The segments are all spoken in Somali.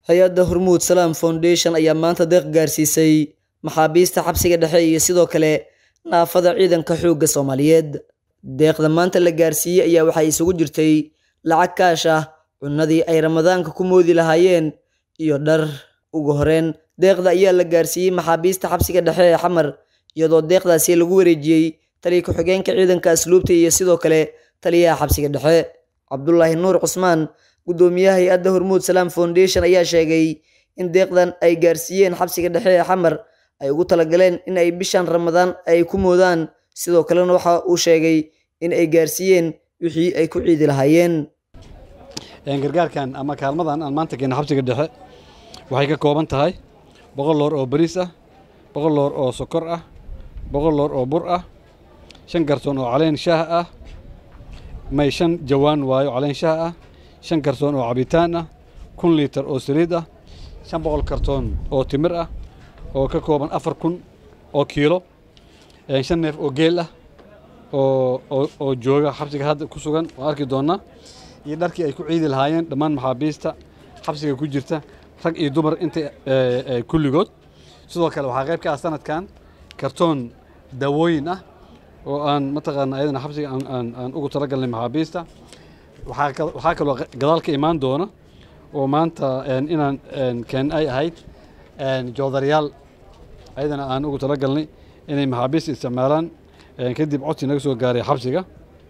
hay-adda hormuud salaam foundation ayaa maanta deeq gaarsiisay maxaabiista xabsiga dhexe iyo sidoo kale naafada ciidanka xoogga soomaaliyeed deeqda maanta la gaarsiiyey ayaa waxay isugu jirtay lacag kaash ah cunadii ay ramadaanka ku moodi lahaayeen iyo dhar ugu horeen deeqda ayaa la gaarsiiyey maxaabiista xabsiga dhexe ee xamar iyadoo deeqdaasi lagu wareejiyey taliya ku-xigeenka ciidanka asluubta iyo sidoo kale taliyaha xabsiga dhexe cabdulaahi nuur cusmaan guddoomiyaha hay-adda hormuud salaam foundation ayaa sheegay in deeqdan ay gaarsiiyeen xabsiga dhexe ee xamar ay ugu talagaleen in ay bishan ramadaan ay ku moodaan sidoo kalena waxa uu sheegay in ay gaarsiiyeen wixii ay ku ciidi lahaayeen gargaarkan ama kaalmadan aan maanta keena xabsiga dhexe waxay ka kooban tahay boqol loor oo bariis ah boqol loor oo sokor ah boqol loor oo bur ah shan garsoon oo caleen shaah ah may shan jawaan waayo caleen shaah ah shan kartoon oo cabitaan ah kun liitar oo saliid ah shan boqol kartoon oo timir ah oo ka kooban afar kun oo kiilo shan neef oo geel ah oo jooga xabsiga hadda ku sugan oo arki doonnaa iyo dharkii ay ku ciidi lahaayeen dhammaan maxaabiista xabsiga ku jirta rag iyo dumar inta kulligood sidoo kale waxaa qayb ka ah sanadkan kartoon daawooyin ah oo aan mataqaana ayadana xabsiga aan ugu talagalnay maxaabiista waxaa kaloo gadaal ka imaan doona oo maanta inaan keen ay ahayd joodaryaal ayadana aan ugu talagalnay inay maxaabiista isticmaalaan kadib codsi naga soo gaaray xabsiga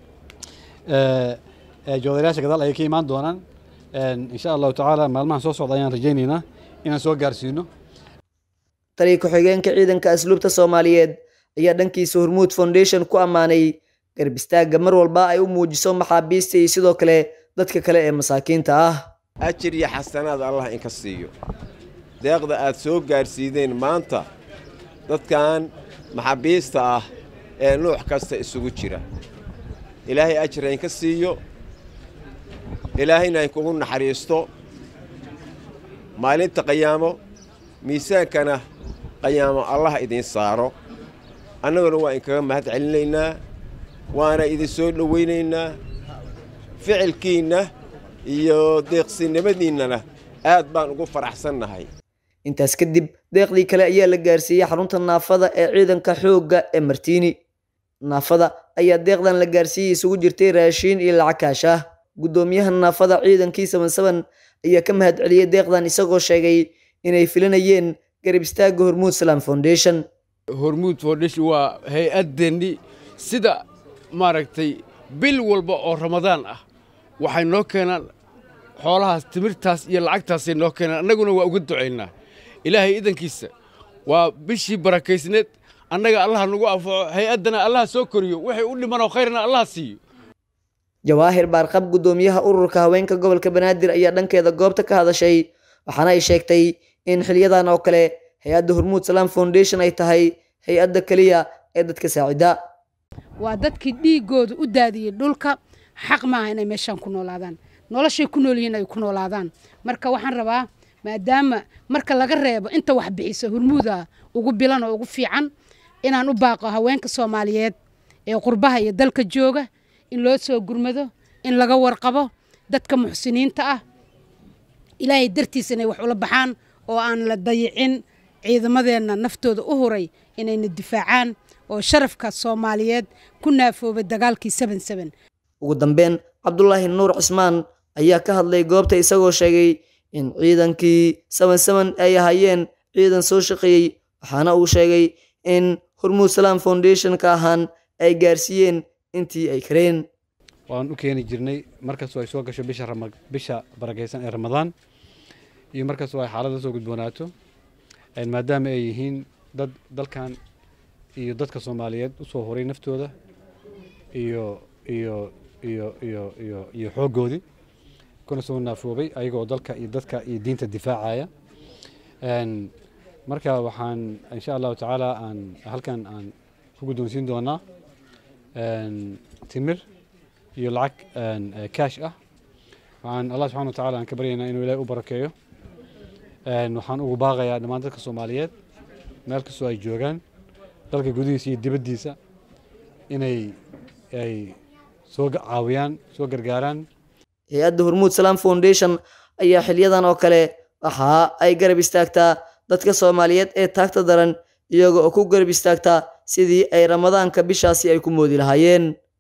joodaryaasha gadaal ayay ka imaan doonaan insha allahu tacaala maalmahan soo socda ayaan rajaynaynaa inaan soo gaarsiino taliya ku-xigeenka ciidanka asluubta soomaaliyeed ayaa dhankiisa hormuud foundation ku ammaanay garb istaagga mar walba ay u muujiso maxaabiista iyo sidoo kale dadka kale ee masaakiinta ah ajir iyo xasanaad allah inka siiyo deeqda aad soo gaarsiideen maanta dadkan maxaabiista ah ee nuuc kasta isugu jira ilaahay ajir haynka siiyo ilaahayna haynkugu naxariisto maalinta qayaamo miisaankana qayaamo allah idiin saaro annaguna waa inkaga mahad celinaynaa waana idin soo dhowaynaynaa ficilkiinna iyo deeqsinimadiinnana aad baan ugu faraxsannahay intaas kadib deeqdii kale ayaa la gaarsiiyey xarunta naafada ee ciidanka xoogga ee martiini naafada ayaa deeqdan la gaarsiiyey isugu jirtay raashiin iyo lacag kaash ah guddoomiyaha naafada ciidankii saban saban ayaa ka mahad celiyey deeqdan isagoo sheegay inay filanayeen garab istaagga hormuud salaam foundation hormuud foundation waa hay-addeennii sida maaragtay bil walba oo ramadaan ah waxay noo keenaan xoolahaas timirtaas iyo lacagtaasay noo keenaan annaguna waa uga ducaynaa ilaahay idankiisa waa bishii barakaysneed annaga allaha nagu anfaco hay-addana allaha soo koriyo waxay u dhimanoo khayrna allaha siiyo jawaahir baarqab guddoomiyaha ururka haweenka gobolka banaadir ayaa dhankeeda goobta ka hadashay waxaana ay sheegtay in xilyadan oo kale hay-adda hormuud salaam foundation ay tahay hay-adda keliya ee dadka saacida waa dadkii dhiigooda u daadiyey dhulka xaq maaha inay meeshaan ku noolaadaan noloshay ku nool yihiin ay ku noolaadaan marka waxaan rabaa maadaama marka laga reebo inta wax bixisa hormuuda ugu bilan oo ugu fiican inaan u baaqo haweenka soomaaliyeed ee qurbaha iyo dalka jooga in loo soo gurmado in laga warqabo dadka muxsiniinta ah ilaahay dartiisa inay wax ula baxaan oo aan la dayicin ciidamadeenna naftooda u huray inayna difaacaan oo sharafka soomaaliyeed ku naafoobay dagaalkii seben seben ugu dambeyn cabdulaahi nuur cismaan ayaa ka hadlay goobta isagoo sheegay in ciidankii saban saban ay ahaayeen ciidan soo shaqeeyey waxaana uu sheegay in hormuud salaam foundation ka ahaan ay gaarsiiyeen intii ay kareen waan u keeni jirnay markastoo ay soo gasho bisha bisha barakaysan ee ramadaan iyo markastoo ay xaaladda soo gudboonaato maadaama ay yihiin dad dalkan iyo dadka soomaaliyeed u soo horay naftooda iyo iyo iyo iyo iyo iyo xooggoodii kuna soo naafoobay ayagoo dalka iyo dadka iyo diinta difaacaya marka waxaan insha allahu tacaala aan halkan aan ku guddoonsiin doonaa timir iyo lacag kaash ah waxaan allah subxana wa tacaala aan ka baryaynaa inuu ilaahay u barakeeyo waxaan ugu baaqayaa dhammaan dadka soomaaliyeed meel kastoo ay joogaan dalka gudihiisa iyo dibaddiisa inay ay soo caawiyaan soo gargaaraan hay-adda hormuud salaam foundation ayaa xilyadan oo kale waxa ay garab istaagtaa dadka soomaaliyeed ee taagta daran iyaga oo ku garab istaagtaa sidii ay ramadaanka bishaasi ay ku moodi lahaayeen